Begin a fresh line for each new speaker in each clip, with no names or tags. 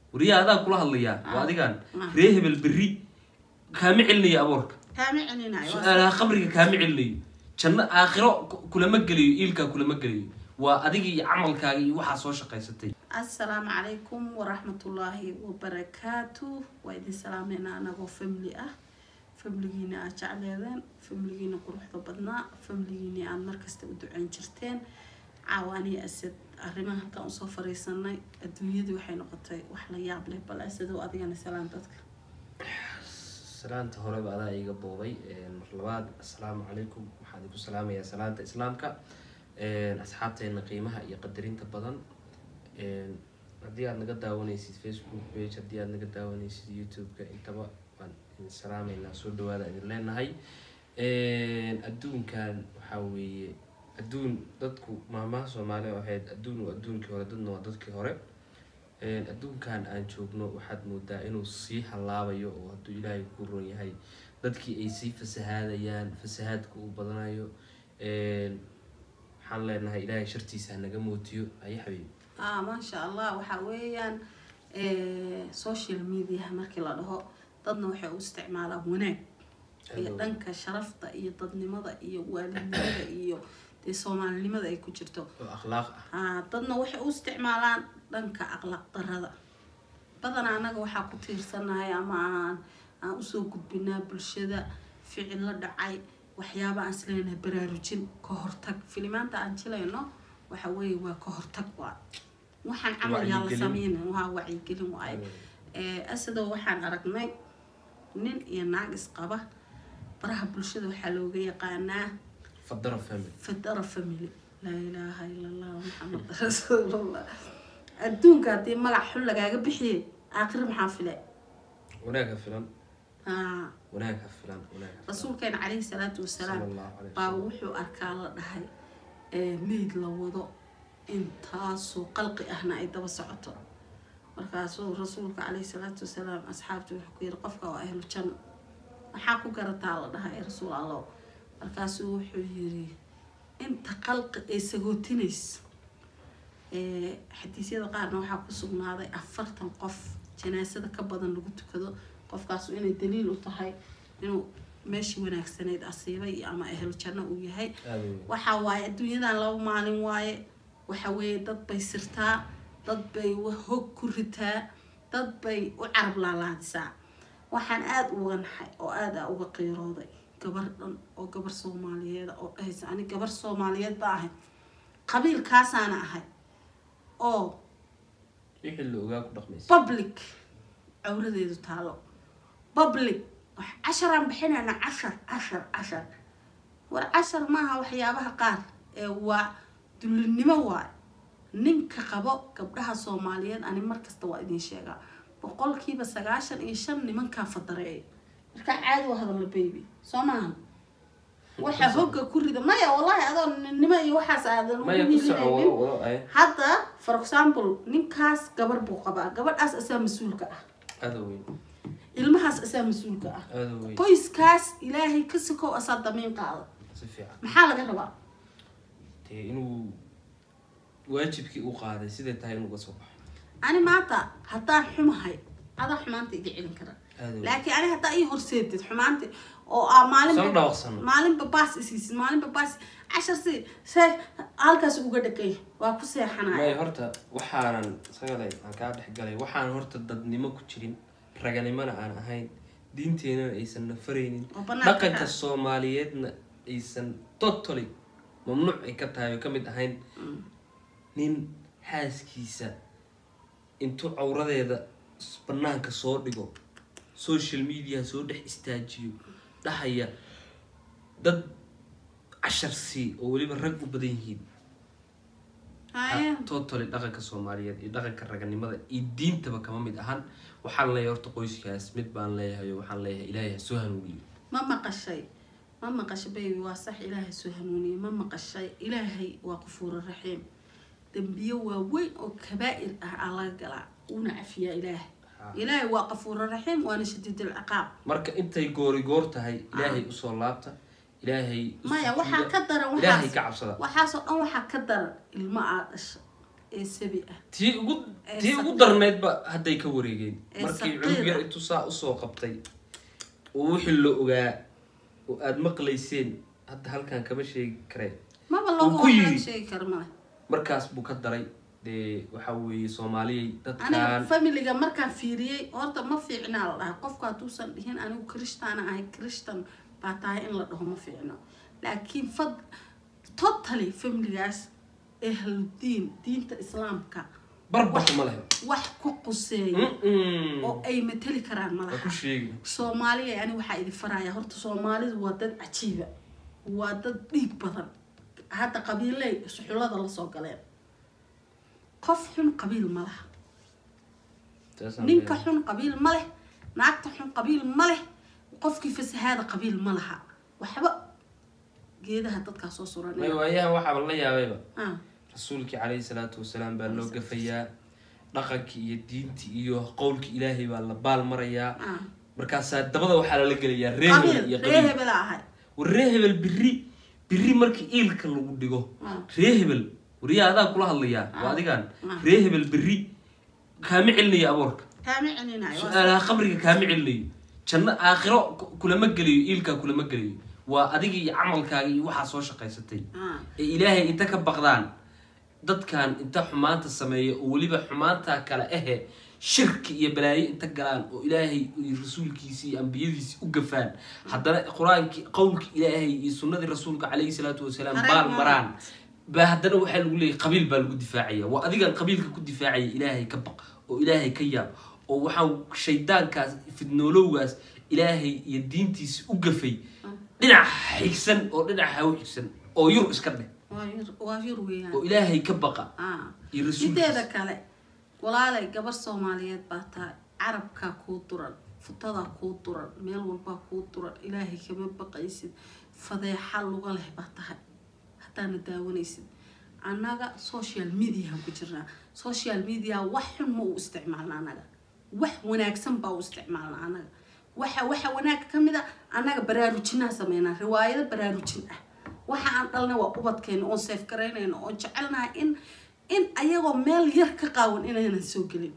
wariyaa adaa kula hadlayaa waa
Ah.
adigaan
Ah.
ree hebel berri kaama celinayo aboorka
kaama celinayo waa
su-aalaha qabriga kaama celinayo janno aakhiro ku- kulama gelayo iilkaa kulama gelayo waa adiga iyo camalkaaga iyo waxaa soo shaqaysatay
assalaamu calaykum waraxmatullaahi wabarakaatu waa idin salaameynaa anagoo family ah famligiina aad jecleedeen famligiina quruxda badnaa famligiina aad markasta u duceyn jirteen caawaaniya asad arrimaha halkaan usoo fariisanay adduunyadii waxay noqotay wax la yaab leh bal asadow adigana salaam dadka
salaanta horeba adaa iga boobay mar labaad assalaamu calaykum waxaan idinku salaamayaa salaanta islaamka asxaabteena qiimaha iyo qadarinta badan haddii aad naga daawanaysid facebook page haddii aad naga daawanaysid youtube-ka intaba waan idin salaameynaa soo dhawaada idin leenahay adduunkan waxaa weeye adduun dadku maamaha soomaaliya ahayd adduun waa adduunkii hore dadna waa dadkii hore adduunkan aan joogno waxaad moodaa inuu sii hallaabayo oo hadduu ilaahay ku ron yahay dadkii ay sii fasahaadayaan fasahaadka uu badanayo waxaan leenahay ilaahay shartiisa hanaga mootiyo aye xabiibi
ah maasha allah waxaa weeyaan social mediaha markii la dhaho dadna waxay u isticmaalaan wanaag iyo dhanka sharafta iyo dadnimada iyo waalidnimada iyo dee soomaalinimada ay ku jirto
oo akhlaaq ah
ah dadna waxay u isticmaalaan dhanka aqlaaq darada badanaa annaga waxaa ku tiirsanahay ama aan aan usoo gudbinaa bulshada ficil la dhacay waxyaaba aan isleenahay baraarujin ka hortag filimaanta aan jilayno waxa weeye waa ka hortag waa waxaan camal yaa la
Wacyigelin.
sameynin waa wacyigelin waaye asadoo waxaan aragnay nin iyo naag isqaba baraha bulshada waxaa looga yaqaanaa
fadara family
fadara family laa ilaaha ila allah maxamed rasuulullah adduunka haddii magac xun lagaaga bixiyay aakhir maxaa file
wanaag ha filan
haa
wanaag ha filan wanaag ha filan
rasuulkeena calayhi salaatu wasalaam
sala allahu calayhi
baa
wasalam
wuxuu arkaa la dhahay ee meyd la wado intaasoo qalqi ahna ay daba socoto markaasuu rasuulka calayhi salaatu wasalaam asxaabta wuxuu ku yiri qofka waa ahlu janno maxaa ku garataa la dhahay ee rasuul allow markaasuu wuxuu yiri inta qalqi ay sagootinayso ee xadiisyada qaarna waxaa ku sugnaaday afartan qof janaasada ka badan lagu tukado qofkaasu inay daliil u tahay inuu meeshii wanaagsaneyd asiibay iyo ama ahlu janno uu yahay
aada weyn
waxa waaye adduunyadan laba maalin waaye waxa weeye dad bay sirtaa dad bay wa- hog ku ritaa dad bay u carab laalaadisaa waxaan aada uga naxay oo aada uga qiirooday gabar dhan oo gabar soomaaliyeed oo dhahaysa ani gabar soomaaliyeed ba ahay qabiilkaasaana ahay oo
wixii la ogaa ku dhaqmaysa
public cawradeedu taalo public wax casharaan bixinayna cashar cashar cashar war cashar maaha waxyaabaha qaar ee waa dullinimo waay ninka qabo gabdhaha soomaaliyeed ani markasta waa idin sheegaa boqolkiiba sagaashan iyo shan nimankaa fadareeya markaa caadi waa hadalla baby soo maahan waxa hogga ku rida maya wallahi adoo nimo iyo waxaas aadan
maya
ugu
ku soco
hilinaynin.
wado wado ay
hadda for example ninkaas gabar buu qabaa gabadhaas asaa mas-uulka ah
aada weyn
ilmahaas asaa mas-uulka ah
aada weyn
qoyskaas ilaahay ka sikow asaa damiin qaada
si fiican
maxaa laga rabaa
dee inuu waajibkii u qaaday siday tahay inuu uga soo baxo
ani maanta haddaan xumahay adaa xumaanta iga celin kara
aada weyn
laakiin ani haddaa ii horseedid xumaanta oo aa
soo
maalinba
dhaawaqsano
maalinba baas isiisid maalinba baas cashar si see halkaas uga dhagay waa ku
maya
seexanaya
horta waxaanan sagalay aan kaa dhex galay waxaan horta dadnimo ku jirin raganimona aan ahayn diinteenana aysan nafaraynin
oo banaanka
dhaqanka
ka-
soomaaliyeedna aysan totally mamnuuc ay ka tahay oo ka mid ahayn nin xaaskiisa intuu cawradeeda s- banaanka soo dhigo social media soo dhex istaajiyo dhahaya dad cashar sii oo weliba rag u badan yihiin
Haya.
totally dhaqanka soomaaliyeed iyo dhaqanka raganimada iyo diintaba kama mid ahan waxaan leeyahay horta qoyskaas mid baan leeyahay oo waxaan leeyahay ilaahay ha soo hanuuniyo
ma maqashay ma maqashay baby waa sax ilaahay soo hanuuniye ma maqashay ilaahay waa qafuuro raxiim dembiyo waaweyn oo kabaa'ir ah aa laga galaa uuna cafiyaa ilaahay
Ha.
ilaahay waa qafuuro raxiim waana shadiidul ciqaab
marka intay goori goor tahay ilaahay usoo laabta ilaahay u
maya
sujuuda,
waxaa ka daran
ilaahay
waxaas
ka cabsada
waxaasoo dhan waxaa ka daran ilmo aad dhasha ee sabi ah
tii ugu
Ee
tii ugu
saqiir.
darneydba hadday ka wareegeen
Ee
markii
saqiir
cunug yar
ah.
intuu saa usoo qabtay oo wixii la ogaa oo aada maqlayseen hadda halkan kama sheegi kareen
maba
Uu
looga
ku
wax
yidhi.
laga sheegi karo male
markaas buu ka daray dee waxa weeye soomaaliyay
aniga
dadkan
familiga markaan fiiriyey horta ma fiicnaa la dhahay qofku hadduusan dhihin anigu krishtaana ahay krishtan baa tahay in la dhaho ma fiicno laakiin fad totally familigaas ahludiin diinta islaamka
barbax ma lehe
wax ku quseeya
Mm-mm.
oo ay mateli karaan
waa ku
malaha
sheegi
soomaaliya ani waxaa idin faraya horta soomaalidu waa dad cajiiba waa dad dhiig badan hadda qabiiley suxullada lasoo galeen qof xun qabiil ma laha
Taasaan
ninka
leeyahay.
xun qabiil ma leh naagta xun qabiil ma leh qofkii fasahaada qabiil ma laha waxba geedaha dadkaa soo
may
suranaya
waayahan waxaaba la yaabayba
Ah,
rasuulkii calayhi salaatu wasalaam baa loo gafayaa dhaqankii iyo diintii iyo qowlkii ilaahay baa la baal marayaa
ah.
markaasaa dabada waxaa lala gelayaa ree hebel
qabiil
iyo
ree
qabiil
hebela ahay
war ree hebel biri biri markii iilka lagu dhigo
Ah.
ree hebel wariyaa adaa kula hadlayaa waa adigaan
Ah.
ree hebel biri kaama celinayo aboorka
kaama celinayo waa
su-aalaha qabriga kaama celinayo janno aakhiro ku- kulama gelayo iilkaa kulama gelayo waa adiga iyo camalkaaga iyo waxaa soo shaqaysatay
Ah,
ee ilaahay inta ka baqdaan dadkan inta xumaanta sameeya oo weliba xumaanta kale ahe shirki iyo balaayo inta galaan oo ilaahay iyo rasuulkiisi iyo ambiyadiisi u gafaan haddana qur-aankii qowlkii ilaahay iyo sunnadii rasuulka calayhi salaatu wasalaam
Qareen
baal
ma-
maraan ba haddana waxaa lagu leeyahy qabiil baa lagu difaacaya waa adigan qabiilka ku difaacaya ilaahay ka baq oo ilaahay ka yaab oo waxaa shaydaankaas fidnoolowgaas ilaahay iyo diintiisi u gafay dhinac xigsan oo dhinac haw xigsan oo yur iska dheh
waa yar- waa yar weeyaan
oo ilaahay ka baqa
Ah.
iyo
mideeda
rasuulkiisa
kale walaalay gabar soomaaliyeed baa tahay carabkaa kuu duran futadaa kuu duran meel walbaa kuu duran ilaahay kama baqaysid fadeexa luga leh baa tahay haddaana daawanaysid annaga social mediahan ku jirnaa social media wax xun ma u isticmaalna annaga wax wanaagsan baa u isticmaalna annaga waxa waxa wanaag ka mid a annaga baraarujinaa sameynaa riwaayado baraarujin ah waxa aan dhalnay waa ubadkeena oon seef garaynayno oon jecelnahay in in ayagoo meel yar ka qaawan inaynan soo gelin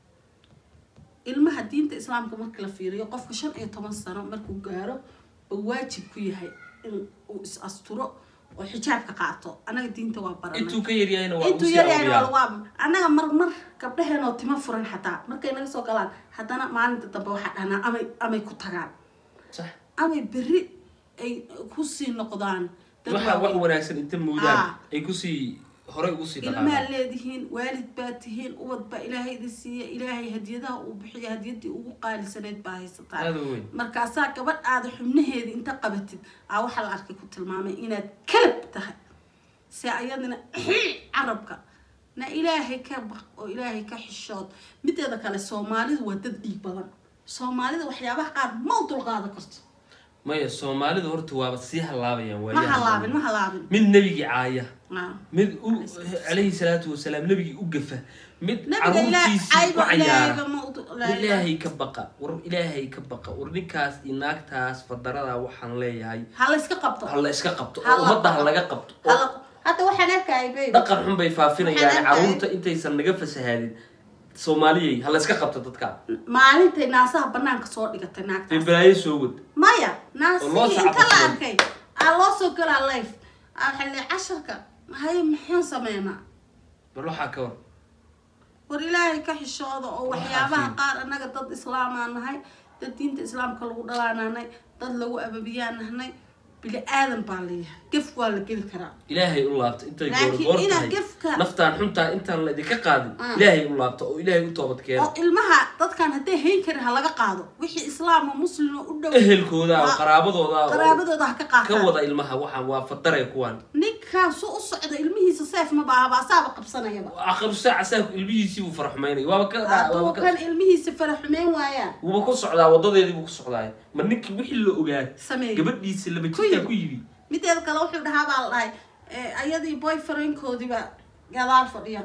ilmaha diinta islaamka marka la fiiriyo qofka shan iyo toban sano markuu gaaro oo waajib ku yahay in uu is asturo oo xijaabka qaato annaga diinta waa baranay
intuu ka yaryahayna waa
intuu
ugu sii
yaryahay waa
awliyaa
lagu ab annaga marmar gabdhaheen oo timo furan xataa markay naga soo galaan haddana maalinta dambe waxaa dhahnaa amay amay ku tagaan
sax
amay berri ay kusii noqdaan dad
waxa wax
waaweyn.
wanaagsan inta moodaan
Ah.
ay kusii horay ugu sii
ilmaad
dhaqaaqaan
leedihiin waalid baa tihiin ubad baa ilaahay idin siiya ilaahay hadiyadaha uu bixiya hadiyadii ugu qaalisaneyd baa haysataa
aada u weyn
markaasaa gabadh aada xubnaheeda inta qabatid aa waxaa la arkay ku tilmaamay inaad kalab tahay se ayadina carabka na ilaahay ka baq oo ilaahay ka xishood mideeda kale soomaalidu waa dad dhiig badan soomaalida waxyaabaha qaar ma u dulqaadan karto
maya soomaalidu horta waaba sii halaabayaan
ma
waayahan
halaabin
dambe.
ma halaabin
mid nebigii caaya
Ah.
mid u calayhi salaatu wasalaam nebigii u gafa mid
nabiga ilaa
caruurtiisii ku
ayba
cayaara
ilaahayba ma u
war ilaahay ka baqa war ilaahay ka baqa war ninkaas iyo naagtaas fadarada waxaan leeyahay
ha la iska qabto
ha la iska qabto oo
Ha la
ummadda ha
qabto.
laga qabto oo
Hala- hadda waxaan arkayay baby
dhaqan xun bay faafinayaan
Waxaan arkay-
caruurta intaysan naga fasahaadin soomaaliyay ha la iska qabto dadka
maalintay naasaha banaanka soo dhigatay
ee
naagtaas
balaayo soo wad
maya
Oo loo
naasihii inta la
sacabatumo.
arkay aa loo soo galaa life aa waxaa le casharka haye maxaan sameynaa
bal waxaa ka war
war ilaahay ka xishooda oo waxyaabaha
Waxaa
qaar annaga dad islaamaa nahay dad diinta islaamka lagu dhalaanahnay dad lagu ababiyaa nahnay bili aadan baa leeyahay gef waa la geli karaa
ilaahay u laabta intay
Laakiin
goor goor
inaad
tahay
gefka-
naftaan xuntaa intaan la idinka qaadin
Ah.
ilaahay u laabta oo ilaahay u toobad keena
oo ilmaha dadkan hadday hayn karin ha laga qaado wixii islaam oo muslim oo u dhow
ehelkooda oo
Waa-
qaraabadooda oo
qaraabadooda ha ka
ka
qaataan
wada ilmaha waxaan waa fadare kuwan
ninkaan su u socda ilmihiisa seef ma baahaba asaaba qabsanayaba
akhiru saaca saa ilmihiisii buu faraxumaynay waaba ka waaba
hadduu
ka
kan ilmihiisa fara xumeyn waayaan
wuuba ku socdaa wadadeedii buu ku socdaay ma ninkii wixii la ogaa
sameey
gabadhiisa laba
Ku
jirtaa
yidhi.
ku yidhi
mideeda kale wuxuu dhahaa baa la dhahay eh, ayadii boyfriendkoodiiba gadaal fadhiya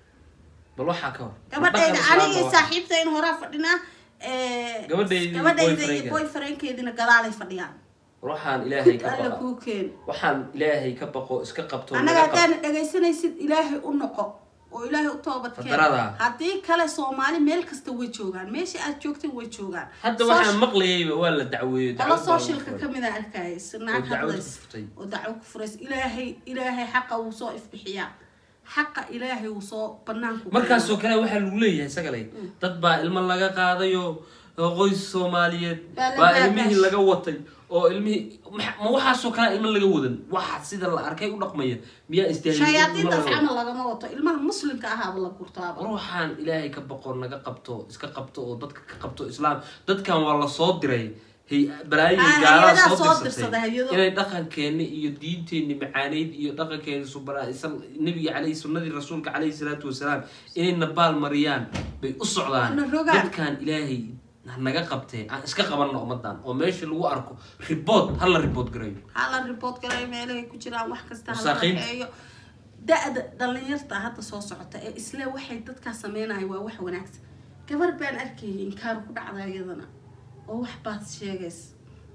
bal waxaa ka hor
gabadhayda
Dhaqan
anigii
islaam
saaxiibta in horaa fadhinaa eh,
Gabadhaydii iyo
gabadhayda iyo
boyfriendkeeda.
boyfriendkeedina gadaalay fadhiyaan
war waxaan ilaahay ka
alla
baqa
kuu keen
waxaan ilaahay ka baqo iska qabto
annaga
naga qabto.
haddaana dhegaysanaysid ilaahay u noqo oo ilaahay u toobadkeen
Fadarada.
haddii kale soomaali meel kasta way joogaan meesha aad joogtay way joogaan
hadda
Social-
waxaan maqlayayba waa la dacweeyo
qolo
dacwad baa lagu
socialka
furay.
kamid a arkayay
oo
naag
dacwad ku
hadlays
furtay
oo dacwo ku furays ilaahay ilaahay xaqa wuu soo ifbixiyaa xaqa ilaahay wuu soo banaanku
markaasoo kale waxaa lagu leeyahay sagale dad baa ilmo laga qaadayo oo qoys soomaaliyeed
Baa la
baa
baabash.
ilmihii laga watay oo ilmihii ma- ma waxaasoo kale ilmo laga wadan waxa sida la arkay u dhaqmaya miyaa istaahil
shayaadiintaas camal lagama wato ilmaha muslimka ahaaba la gurtaaba
ruuxaan ilaahay ka boqo naga qabto iska qabto oo dadka ka qabto islaam dadkan waa lasoo diray hay balaayin
Ah,
gaalaa
hay-adaha
soo
soo
dirsatay
dirsaday, hay-ado.
inay dhaqankeeni iyo diinteeni macaaneyd iyo dhaqankeeni subana nabiga caleyhi sunnadii rasuulka caleyhi salaatu wasalaam inay nabaal mariyaan bay u socdaan
Na rogaan.
dadkan ilaahay ha naga qabtee aan iska qabanno ummadan oo meesha lagu arko ribood hala ribood garayo
hala report galay meelahay ku jiraan wax kasta hala
Wasaaqiin.
raxeeyo da-da dhalinyarta hadda soo socota ee isle waxay dadkaa sameynaya waa wax wanaagsan gabar baan arkayay inkaar ku dhacda iyadana oo wax baad sheegaysa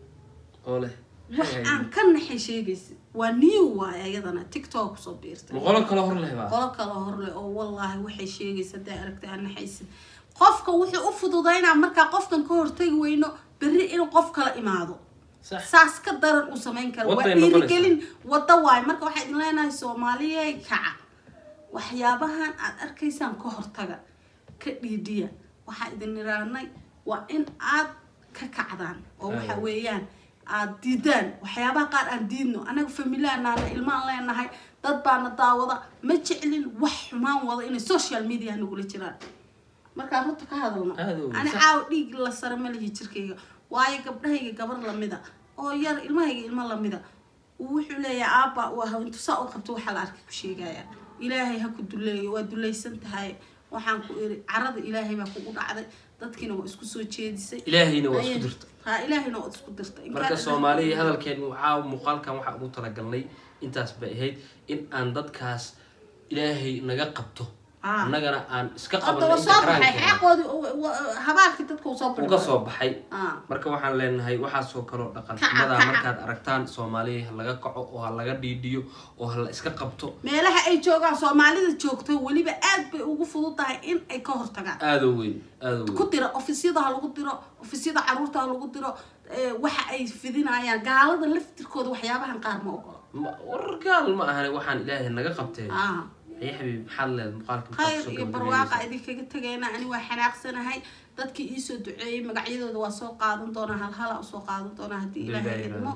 oo leh
wax aan ka naxay sheegaysa waa new waay iyadana tiktok kusoo biirtay
boqolo kale hor leh baa
qolo kale horle oo wallaahi waxay sheegaysa hadday aragtay aan naxaysid qofka wuxuu u fududaynaa markaa qofkan ka hortagi weyno berri inuu qof kala imaado
sax
saas ka daran uu samayn karo waa
Waday noqonaysaa.
dhiirigelin wada waayo marka waxaa idin leenahay soomaaliyey kaca waxyaabahan aad arkaysaan ka hortaga ka dhiidhiya waxaa idin iraanay waa in aad ka kacdaan oo waxa
Ayo.
weeyaan aad diidaan waxyaabaha qaar aan diidno anaga familiaanaana ilmaan leenahay dad baana daawada ma jeclin wax xumaan wada inay social media nagula jiraan markaan runta ka hadalno
Aad u
ani
sax.
caawa dhiig la sare ma lihi jirkayga waayo gabdhahayga gabar lamida oo yar ilmahayga ilmo lamida uu wuxuu leeyahay aabba uu ah intu saa u qabto waxaa la arkay ku sheegaya ilaahay ha ku duleeyo waa dulaysan tahay waxaan ku iri carada ilaahay baa kugu dhacday dadkiina waa isku soo jeedisay
ilaahayna waa isku dirta
ha ilaahayna waa isku dirtay
marka soomaaliya hadalkeen waxaa muuqaalkan waxaa ugu talagalnay intaas bay ahayd in aan dadkaas ilaahay naga qabto
Ah.
annagana aan iska
hadda
qabanno
waa
inta
soo baxay
karaankeena
xaqoodii habaalkii dadka uu soo
uga soo baxay
Ah.
marka waxaan leenahay waxaasoo kaloo dhaqan
Kaca,
xumada
kaca.
markaad aragtaan soomaaliya ha laga kaco oo ha laga dhiidhiyo oo ha la iska qabto
meelaha ay joogaan soomaalida joogto weliba aad bay ugu fudud tahay in ay ka hortagaan
aadoo weyn aadoo
ku
weyn
diro ofisyada ha lagu diro ofisyada caruurta ha lagu diro ee, waxa ay fidinayaan gaalada laftirkooda waxyaabahan qaar ma ogolo
Ma- war gaal ma ahane waxaan ilaahay naga qabtee
ah
haye xabiib maxaad leed muuqaalka maxaad
khayr
kusoo
iyo
gabagabeynaysaa?
barwaaqa idinkaga tegayna ani waa xanaaqsanahay dadkii iisoo duceeyey magacyadooda waa soo qaadan doonaa halhala usoo qaadan doonaa haddii ilaahay
Bilaahi
idmo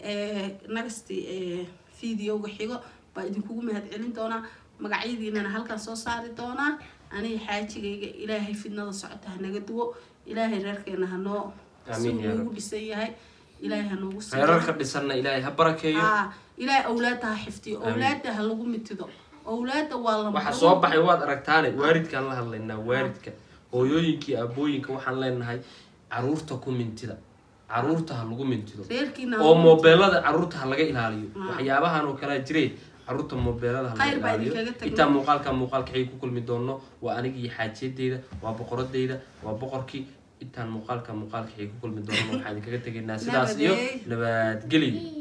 nagasti videoga xigo baa idinkugu mahad celin doonaa magacyadiinana halkan soo saari doonaa aniga xaajigayga ilaahay fidnada socota hanaga duwo ilaahay reerkeena hanoo si
Amiin yaa
noogu
Rabbi.
dhisan yahay ilaahay hanoogu sii
reerarka dhisanna ilaahay ha barakeeyo
ah ilaahay awlaadda ha xifdiyo
Amiin.
awlaadda ha lagu mitido awlaadda waa la
waxa soo baxay waad aragtaane waalidkaan la hadlaynaa waalidka hooyooyinkii aabooyinka waxaan leenahay caruurta ku mintida caruurta ha lagu mintido
reerkiina
oo moobeelada caruurta ha laga ilaaliyo
Ah.
waxyaabahan oo kalea jireen caruurta moobeelada ha laga
Khayr baa
ilaaliyo
idinkaga tagnay.
intaa muuqaalka muuqaalka xigi ku kulmi doono waa anigii xaajiyadeyda waa boqoradeyda waa boqorkii intaan muuqaalka muuqaalka xigi ku kulmi doono waxaan idinkaga tegaynaa sidaas iyo
Nabadey.
nabadgelyo